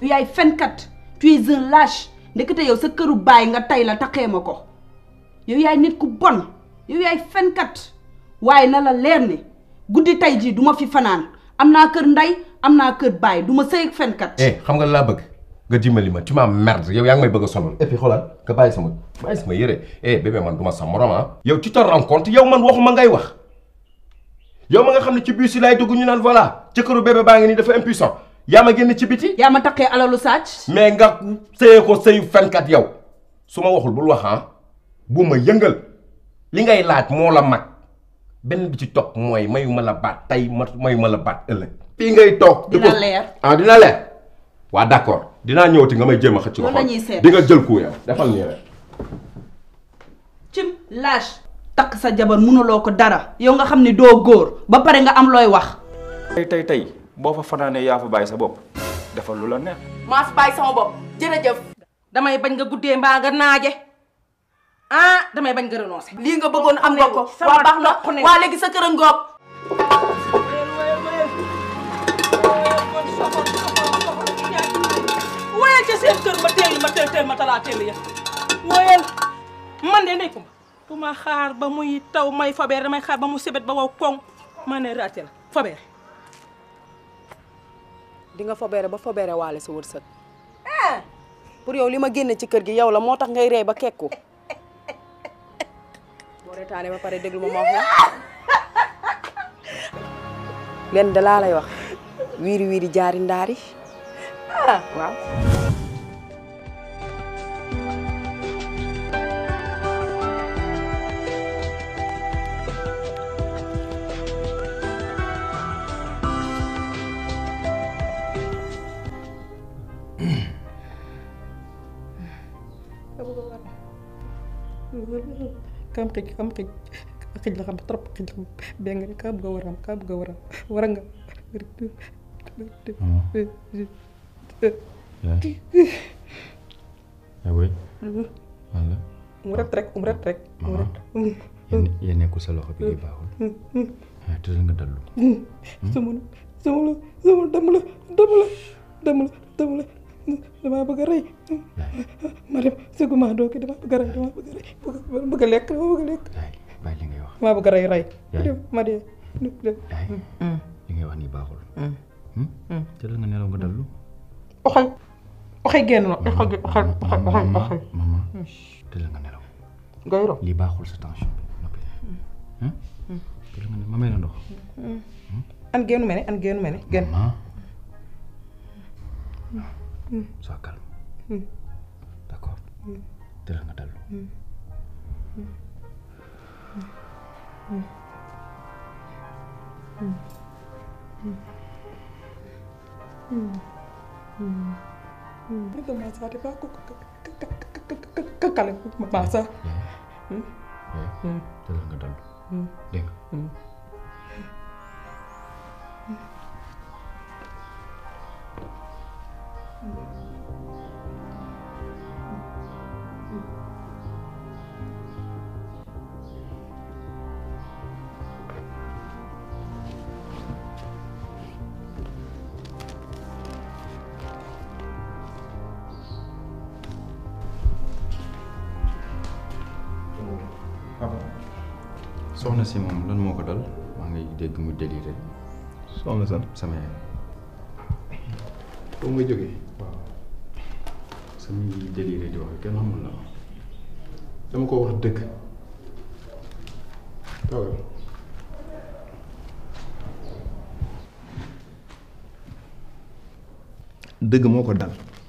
yow yaay fenkat tu es un lâche ndekete yow sa këru baay nga tay la taxee ma ko yow yaay nit ku bon yow yaay fenkat waaye na la leer ne guddi tay jii du ma fi fanaan am naa kër ndey am naa kër baay du ma sëy ak fenkat eh xam nga laa bëgg nga dimbali ma tu m'as merde yow yaa ngi may bëgg a sonal et puis xoolal nga bàyyi sama bàyyi sama yére eh bébé man du ma sa morom ah yow tu te rends compte yow man waxuma ngay wax yow ma nga xam ne ci bus yi laay dugg ñu naan voilà jëkkëru bébé baa ngi nii dafa impuissant yaa ma génn ci biti yaa ma taxee alalu sàcc mais nga sëyee ko sëyu fenkat yow su ma waxul bul wax ah bu ma yëngal li ngay laaj moo la mag benn bi ci topp mooy mayu ma la baat tey ma mayu ma la baat ëllëg fii ngay toog di dina ko- leer ah dina leer waa d'accord dinaa ñëwati nga may jéem a xëcc Loolu ko la ñuy seet. di nga jël ku yow defal nii rek cim lâche takk sa jabar mënuloo ko dara yow nga xam ne doo góor ba pare nga am looy wax tey tey tey boo fa fanaanee yaa fa bàyyi sa bopp defal lu la neex maa fi bàyyi sama bopp jërëjëf damay bañ nga guddee mbaa nga naaje ah damay bañ nga renoncé lii nga bëggoon am nga ko waa baax na waa léegi sa kër a ngoog woyal ca seen kër ma teel ma teel teel ma talaa teel ya woyal man de nekkuma bu ma xaar ba muy taw may fabeere damay xaar ba mu sebet ba wow koŋ ma ne raate la fabeere di nga fobeere ba fobeere waale sa wërsëg pour yow li ma génne ci kër gi yow la moo tax ngay rey ba kekku boo retaane ba pare déglu ma ma wax la leen da laa lay wax wiiri wiiri jaari ndaari waaw kam xij kam xij xij la xam trop xij la xam bee nga ne kaa bëgg a waram kaa bëgg a waram war nga yaa booy walla mu ret rek um ret rek um ret yéen yéen nekkul sa loxo bi di baaxul ah tëddal nga dallu sama sama la sama dama la dama la dama la dama la damaa bëgg a rey ma dem sëgguma doo ki damaa bëgg a rey damaa bëgg a rey bëgg bëgg a lekk damaa bëgg a lekk yaay bàyyi li ngay wax damaa bëgg a rey rey Yaay. dem ma dee dem yaay li ngay wax nii baaxul tëddal nga nelaw nga dallu oxay oxay génn na oxay oxay oxay oxay oxay maman tëddal nga nelaw ngay ro lii baaxul sa tension bi noppi tëddal nga ne ma may la ndox an génnu mene an génnu mene génn maman sois calme d'accord tëddal nga dallu Nigga masa de ba ko kakale masa yaay tëddal nga dallu dégg nga soxna si moom lan moo ko dal maa ngi dégg mu déliré soxna san sama yaay foofu nga jógee waaw sama déliré di wax kenn xamul la dama ko wax dëgg toogal dëgg moo ko dal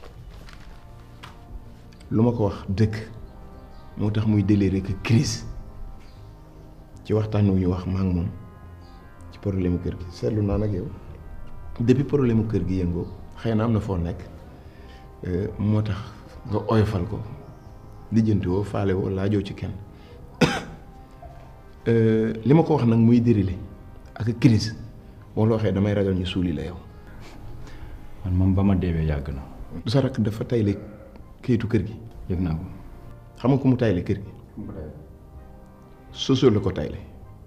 lu ma ko wax dëgg moo tax muy déliré que crise ci waxtaan wu ñu wax ma ak moom ci problème kër gi seetlu naa nag yow depuis problème kër gi yëngoo xëy na am na foo nekk euh, moo tax nga oyofal ko lijjanti woo faale woo laajoo ci kenn Euh, li ma ko wax nag muy dérilé ak crise boo la waxee damay ragal ñu suuli la yow man moom ba ma deewee yàgg na du sa rakk dafa tayle kayitu kër gi yëg naa ko xam nga ku mu tayle kër gi soso la ko tayle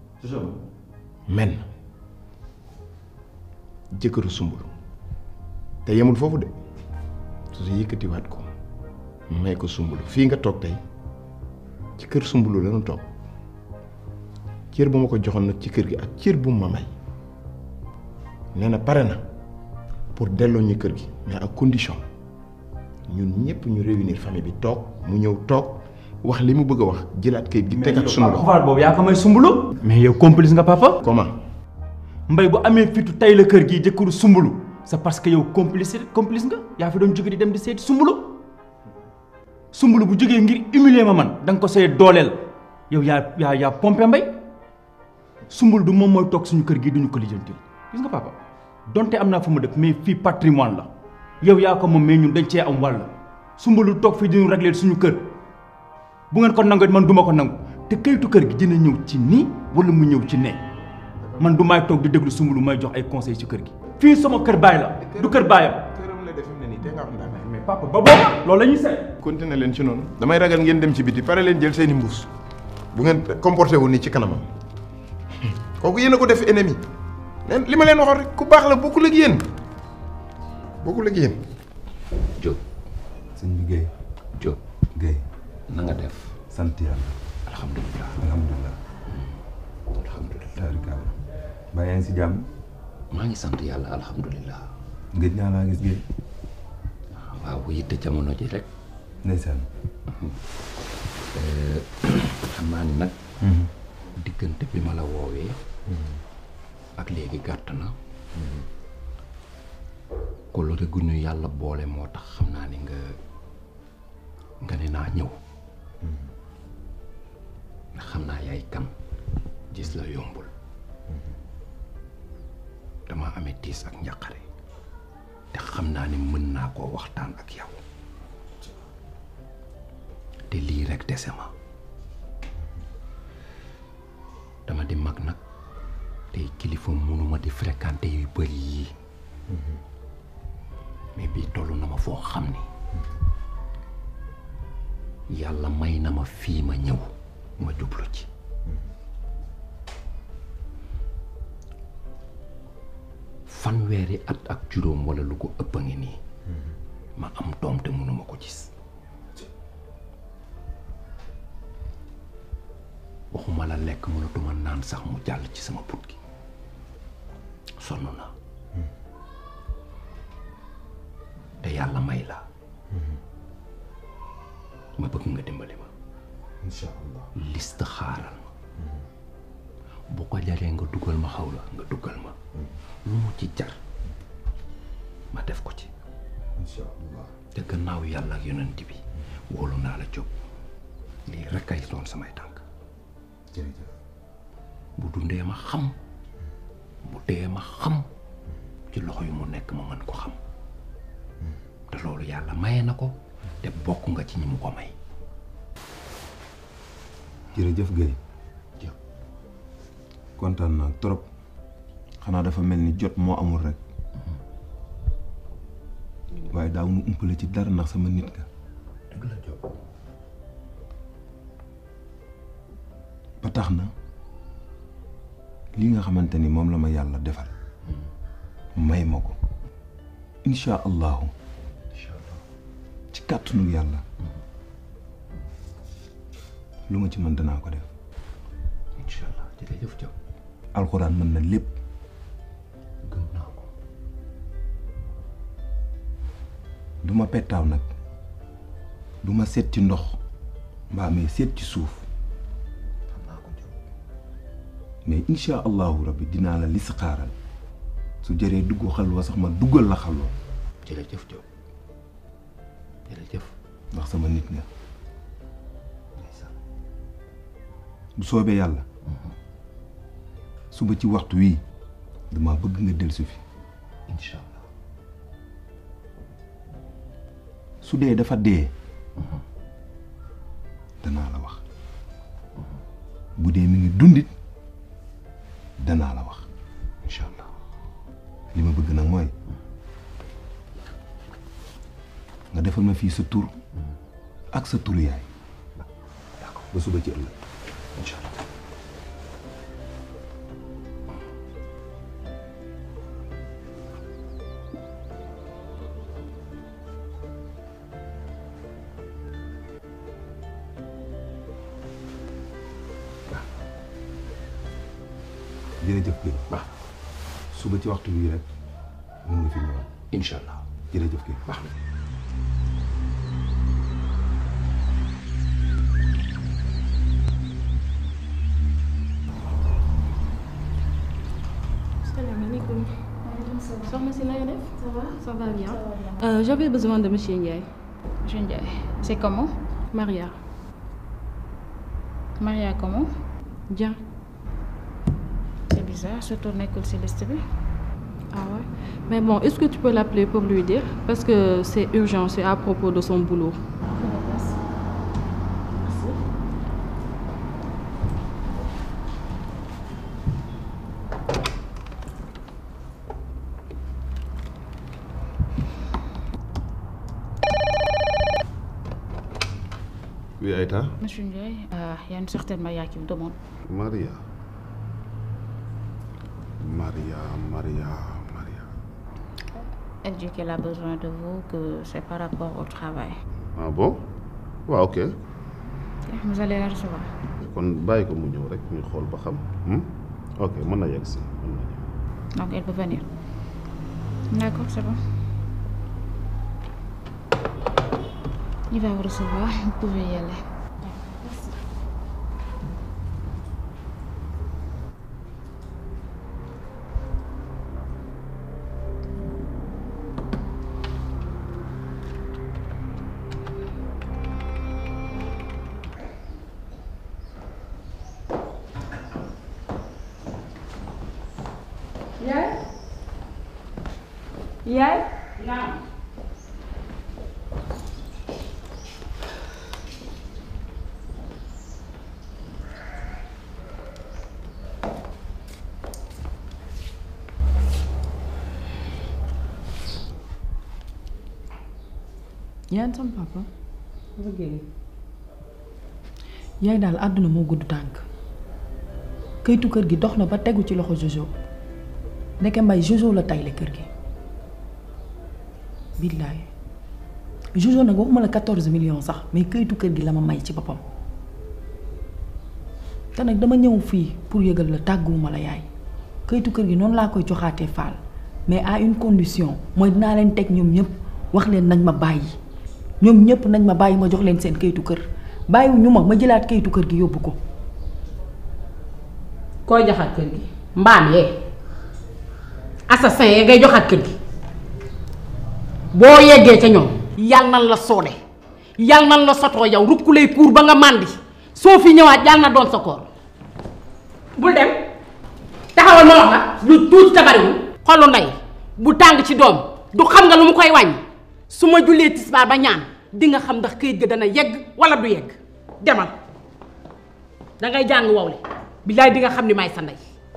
men jëkkëru sumbul te yemul foofu de su yëkkatiwaat ko may ko sumbulu fii nga toog tey ci kër sumbulu lañu toog cër bu ma ko joxoon nag ci kër gi ak cër bu ma may nee na pare na pour delloo ñu kër gi mais ak condition ñun ñëpp ñu réunir famille bi toog mu ñëw toog wax li mu bëgg a wax jëlaat kayit gi tegaat sunu loxo pouvoir boobu yaa ko may sumbulu mais yow complice nga papa comment mbay bu amee fitu tay la kër gi jëkkëru sumbulu c'est parce que yow complice complice nga yaa fi doon jóge di dem di seeti sumbulu sumbulu bu jógee ngir humilier ma man da nga ko see dooleel yow yaa yaa yaa pompé mbay sumbulu du moom mooy toog suñu kër gi duñu ko lijjantil gis nga papa donte am naa fu ma dëkk mais fii patrimoine la yow yaa ko moom mais ñun dañ cee am wàll sumbulu toog fii diñu régler suñu kër bu ngeen ko nangu man duma ko nangu te kayitu kër gi dina ñëw ci nii wala mu ñëw ci ne man du may toog di déglu sumbulu may jox ay conseil ci kër gi fii sama kër baay la du kër baayam këram la def ne nii te nga wax ndax mais papa ba booba loolu la ñuy seet continué leen ci noonu damay ragal ngeen dem ci biti pare leen jël seeni mbuus bu ngeen comporté wu ni ci kanamam kooku yéen a ko def ennemi leen li ma leen waxoon rek ku baax la bokkul ak yéen bokkul ak yéen Diop sëñ bi Guèye Diop Guèye na nga def sant yàlla alhamdulilah alhamdulilah alhamdulilah taarikaala ba yaa ngi si jàmm maa ngi sant yàlla alhamdulilah ngëj naa laa gis Guèye waaw bu yitte jamono ji rek ndeysaan xam naa ni nag diggante bi ma la woowee ak léegi gàtt na kolore gu ñu yàlla boole moo tax xam naa ni nga nga ne naa ñëw ndax xam naa yaay kan gis la yombul dama amee tiis ak njàqare te xam naa ni mën naa koo waxtaan ak yow te lii rek dese ma dama di mag nag tey kilifa mënuma di fréquenter yu bëri yii mais bii toll na ma foo xam ni yàlla may na ma fii ma ñëw ma jublu ci fanweeri at ak juróom walla lu ko ëpp a ngi nii ma am doom te mënuma ko gis waxuma la lekk mënatuma naan sax mu jàll ci sama put gi sonn naa te yàlla may la ma bëgg nga dimbali ma incha allah liste xaaral ma bu ko jaree nga dugal ma xaw la nga dugal ma lu mu ci jar ma def ko ci incha allah te gannaaw yàlla ak yonent bi wóolu naa la jóg lii rekk ay doon samay tànk jërëjëf bu dundee ma xam bu dee ma xam ci loxo yu mu nekk ma mën ko xam te loolu yàlla maye na ko te bokk nga ci ñi mu ko may jërëjëf Guèye jëf kontaan naa trop xanaa dafa mel ni jot moo amul rek waaye daaw nu umpale ci dara ndax sama nit nga dëgg la Diop ba tax na li nga xamante ni moom la ma yàlla defal may ma ko incha allahu ci kàttanu yàlla lu ma ci mën danaa ko def incha allah jërëjëf Diop alxuraan mën na lépp gëm naa ko du ma pettaaw nag du ma seet ci ndox mbaa mais seet ci suuf xam naa ko Diop mais incha allahu rabbi dinaa la lis xaaral su jëree dugg xalwa sax ma duggal la xalwa jërëjëf Diop jërëjëf ndax sama nit nga ndeysaan bu soobee yàlla suba ci waxtu wii dama bëgg nga dellusi fi incha allah su dee dafa dee danaa la wax bu dee mi ngi dundit danaa la wax incha allah li ma bëgg nag mooy nga defal ma fii sa tur ak sa turu yaay ba suba ci ëllëg incha allah jërëjëf kii baax suba ci waxtu bii rek mën nga fi ñëwaat incha allah jërëjëf kii baax na Salaamaaleykum. Soxna si na nga def. Ça va Ça va bien. Euh, J'avais besoin de monsieur Ndiaye. Monsieur Ndiaye. C'est comment Maria. Maria comment Bien. C'est bizarre, surtout nekkul ci liste bi. Ah ouais. Mais bon, est-ce que tu peux l'appeler pour lui dire Parce que c'est urgent, c'est à propos de son boulot. Oui, Aïta. Monsieur Ndiaye, euh, il y a une certaine Maria qui me demande. Maria. Maria, Maria, Maria. Elle dit qu'elle a besoin de vous, que c'est par rapport au travail. Ah bon waaw ok Vous allez la recevoir. kon bàyyi ko mu ñëw rek ñu xool ba xam hmm? ok mën na yegg si mën na ñëw. Donc elle peut venir. D'accord, c'est bon. Il va vous recevoir, vous pouvez y aller. yaay yaay naam yaa sama papa yaay daal àdduna moo gudd tànk këytu kër gi dox na ba tegu ci loxo Jojo ndeke mbay Jojo la tayle kër gi billaay Jojo nag waxuma la quatorze millions sax mais këytu kër gi la ma may ci boppam te nag dama ñëw fii pour yëgal la tàgguwuma la yaay këytu kër gi noonu laa koy joxaatee faal mais à une condition mooy dinaa leen teg ñoom ñëpp wax leen nañ ma bàyyi ñoom ñëpp nañ ma bàyyi ma jox leen seen këyitu kër bàyyiwu ñu ma ma jëlaat këyitu kër gi yóbbu ko koy joxaat kër gi mbaam yee assassin yee ngay joxaat kër gi boo yeggee ca ñoom yal nan la soode yal nan la sotoo yow rukkulay kuur ba nga màndi soo fi ñëwaat yal na doon sa koor bul dem taxawal ma wax la lu tuuti te bariwul xolu ndey bu tàng ci doom du xam nga lu mu koy wàññi su ma jullee tisbaar ba ñaan di nga xam ndax këyit ga dana yegg wala du yegg demal dangay jàng wow le billaay di nga xam ni may sa ndey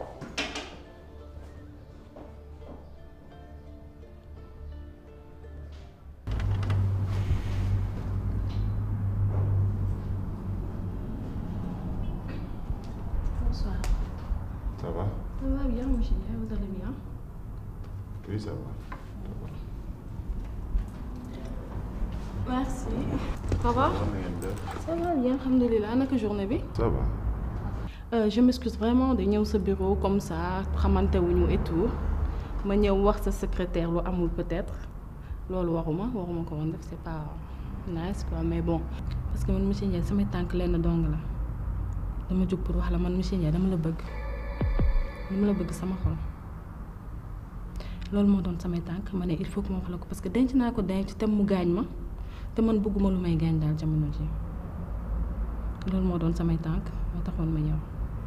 Bonsoir. ça va Ça va bien, monsieur Ndiaye, vous allez bien oui ça va. Merci. Ça va Ça va bien, alhamdoulilah. naka journée bi ça va. Euh, je m'excuse vraiment de ñëw sa bureau comme ça xamante wuñu et tout ma ñëw wax sa secrétaire lu amul peut-être loolu waxuma waxuma ko woon def c'est pas nice quoi mais bon parce que man monsieur Ndiaye samay tànk lenn dong la dama jóg pour wax la man monsieur Ndiaye dama la bëgg dama la bëgg sama xol loolu moo doon samay tànk ma ne il faut que ma wax la ko parce que denc naa ko denc te mu gaañ ma te man bëgguma lu may gaañ daal jamono ji loolu moo doon samay tànk moo taxoon ma ñëw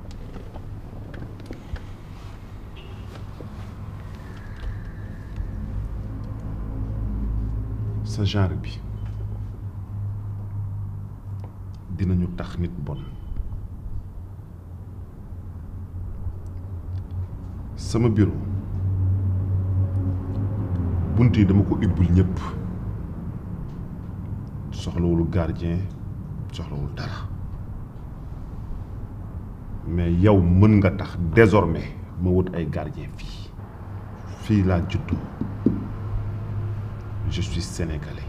sa genre bi dinañu tax nit bon sama bureau bunt yi dama ko ibbul ñëpp soxlawul gardien soxlawul dara mais yow mën nga tax désormais ma wut ay gardien fii fii laa juddu je suis sénégalais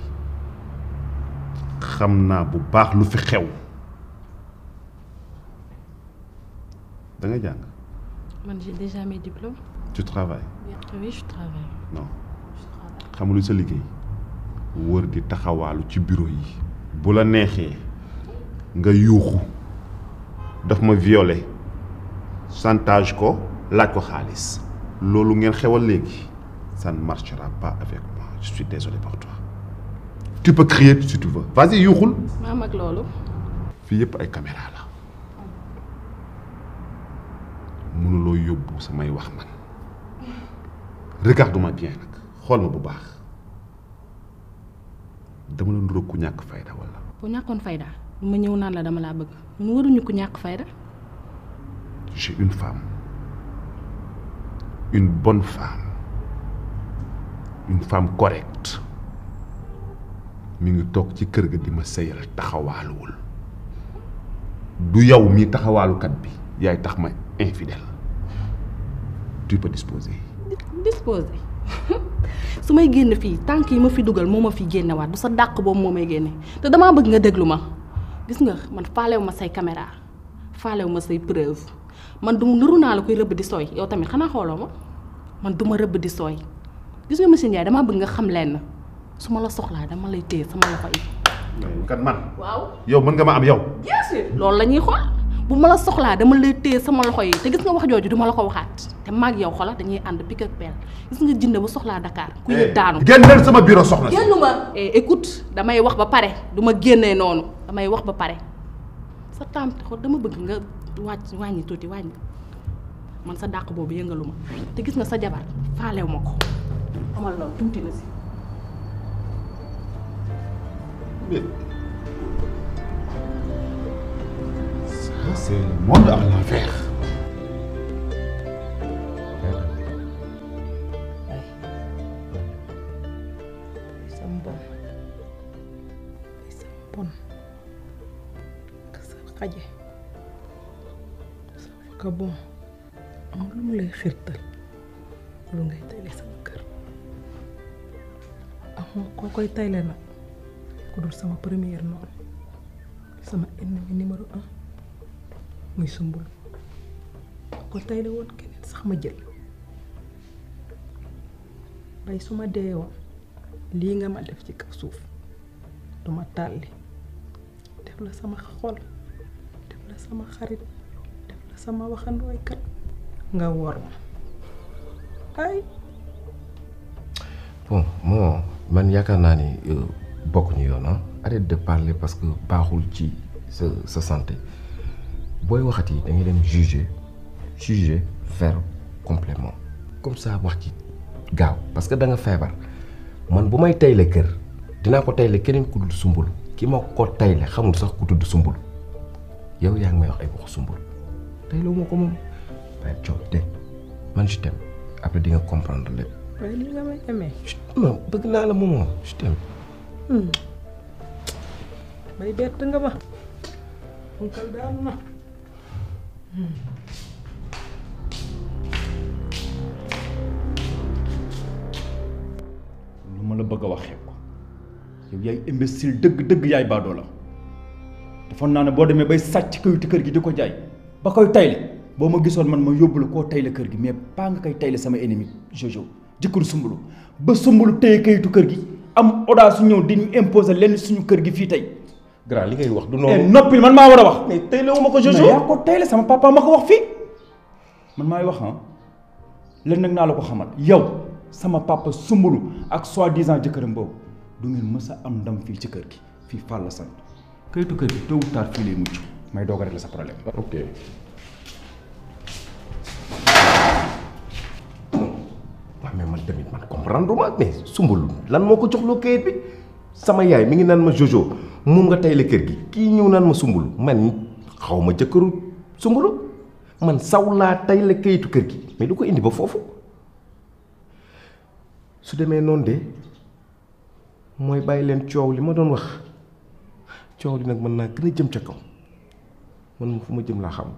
xam naa bu baax lu fi xew da nga jàng Man, j'ai déjà mes diplômes. tu travailles Oui, je travaille. non xam nga lu sa liggéey wër di taxawaalu ci bureau yi bu la neexee nga yuuxu daf ma violé chantage ko laaj ko xaalis loolu ngeen xewal léegi ça ne marchera pas avec moi je suis désolé pour toi tu peux crier si tu veux vas-y yuuxul maa mag loolu. fii yëpp ay caméra la mënuloo yóbbu samay wax man regarde-moi bien nag xool ma bu baax dama la nduróog ku ñàkk fayda wala bu ñàkkoon fayda du ma ñëw naan la dama laa bëgg ñun waruñu ko ñàkk fayda. j'ai une femme une bonne femme une femme correcte mi ngi toog ci kër ga di ma sëyal taxawaaluwul du yow mii taxawaalukat bi yaay tax ma infidèle tu peux disposer disposé su may génn fii tànk yi ma fi dugal moo ma fi génnewaat du sa dàq boobu moo may génne te damaa bëgg nga déglu ma gis nga man faalew ma say caméra faalew ma say preuve man du nuru naa la koy rëbb di sooy yow tamit xanaa xooloo ma man du ma rëbb di sooy gis nga monsieur Ndiaye damaa bëgg nga xam lenn su ma la soxlaa dama lay téye sama loxo yi. kat man waaw. yow mën nga ma am yow bien sûr loolu la ñuy xool bu ma la soxlaa dama lay téye sama loxo yi te gis nga wax jooju duma la ko waxaat te maag yow xola dañuy ànd pik ak peel gis nga jënd bu soxlaa Dakar ku ñu daanu génneel sama bureau soxna si génn ma écoute damay wax ba pare du ma génnee noonu damay wax ba pare sa taam xool dama bëgg nga wàcc wàññi tuuti wàññi man sa dàq boobu yëngalu ma te gis nga sa jabar faalew ma ko amal loolu tuuti na si Mais... Ça, c'est le monde à l'envers. sa mbon sa mbon sa xaje sa faka bon am lu mu lay xirtal lu ngay tayle sama kër amoo koo koy tayle nag ku dul sama première noonu sama ennemi numéro un muy sumbul ko tayle woon keneen sax ma jël bay su ma dee woon lii nga ma def ci kaw suuf duma tàlli def la sama xol def la sama xarit def la sama waxandooy kat nga wor ma ay bon moo man yaakaar naa ni bokkuñu yoon ah arrête de parler parce que baaxul ci sa sa santé booy waxati da ngay dem juger juger faire complément comme ça wax ci gaaw parce que da nga feebar man bu may tayle kër dinaa ko tayle keneen ku dul sumbul ki ma ko tayle xamul sax ku tudd sumbul yow yaa ngi may wax ay waxu sumbul tayle wu ma ko moom waaye coow de man je t'aime après di nga comprendre lépp. waaye li nga may amee non bëgg naa la moomoo je t'aime. bay bett nga ma unkal daanu na lu ma la bëgg a wax xeeb ko yow yaay imbécile dëgg dëgg yaay baadoo la defoon naa ne boo demee bay sàcc kayitu kër gi di ko jaay ba koy tayle boo ma gisoon man ma yóbbu la koo tayle kër gi mais pas nga koy tayle sama ennemi Jojo jëkkëru sumbulu ba sumbulu téye kayitu kër gi am audace su ñëw di ñu imposer lenn suñu kër gi fii tey. grand li ngay wax du eh noonu. noppil man maa war a wax. mais tayle wu ma ko Jojo. mais yaa ko tayle sama papa ma ko wax fii man maay wax ah len nag naa la ko xamal yow sama papa sumbulu ak soi-disant jëkkëram boobu du ngeen mës a am ndam fii ci kër gi fii Fall la sant kayitu kër gi tôt ou tard fii lay mucc may doog a régler sa problème. ok. waaw mais man tamit man comprendre ma mais sumbulu lan moo ko joxloo kayit bi sama yaay mi ngi naan ma Jojo moom nga tayle kër gi kii ñëw naan ma sumbulu man xaw ma jëkkëru sumbulu man saw laa tayle kayitu kër gi mais du ko indi ba foofu su demee noonu de mooy bàyyi leen coow li ma doon wax coow li nag mën naa gën a jëm ca kaw man fu ma jëm laa xam.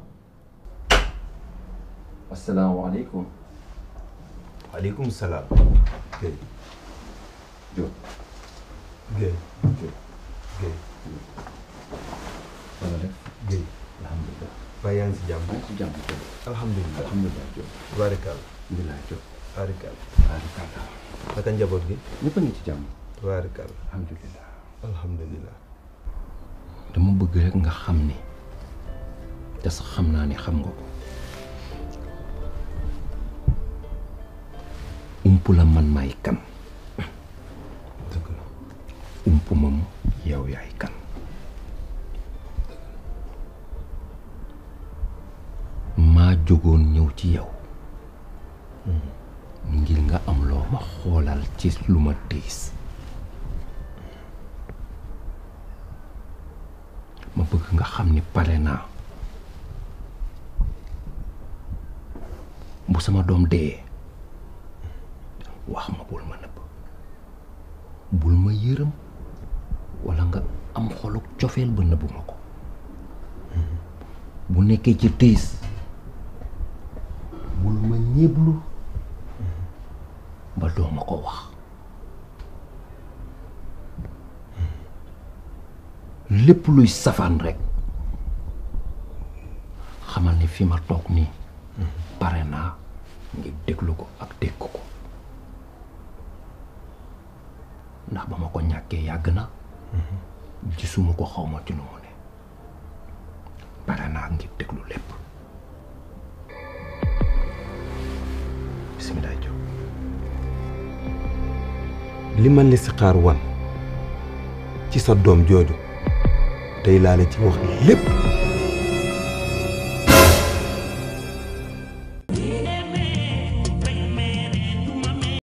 asalaamaaleykum. waaleykum salaam. Guèye. Diop. Guèye. Guèye. na nga def. Guèye. alhamdulilah. waaye yaa ngi si jàmm. ci jàmm Diop. alhamdulilah alhamdulilah Diop. tubaarikàlla. alhamdulilah Diop. tubaarikàlla. tubaarikàlla. naka njaboot gi. ñëpp a ngi ci jàmm. tubaarikàlla. alhamdulilah. alhamdulilah. dama bëgg rek nga xam ni te sax xam naa ni xam nga ko ump la man maay kan dëgg la. ump moom yow yaay kan maa jógoon ñëw ci yow ngir nga am loo ma xoolal ci lu ma tiis ma bëgg nga xam ni pare naa bu sama doom dee wax ma bul ma nëbb bul ma yërëm walla nga am xoluk cofeel ba nëbbu ma ko bu nekkee ci tiis bul ma ñéblu ba doo ma ko wax lépp luy safaan rekk xamal ni fi ma toog nii pare naa ngir déglu ko ak dégg ko ndax ba ma ko ñàkkee yàgg na gisuma ko xaw ma ci nu mu ne pare naa ngir déglu lépp bisimilah Diop li ma listixaar wan ci sa doom jooju tey laa la ci wax lépp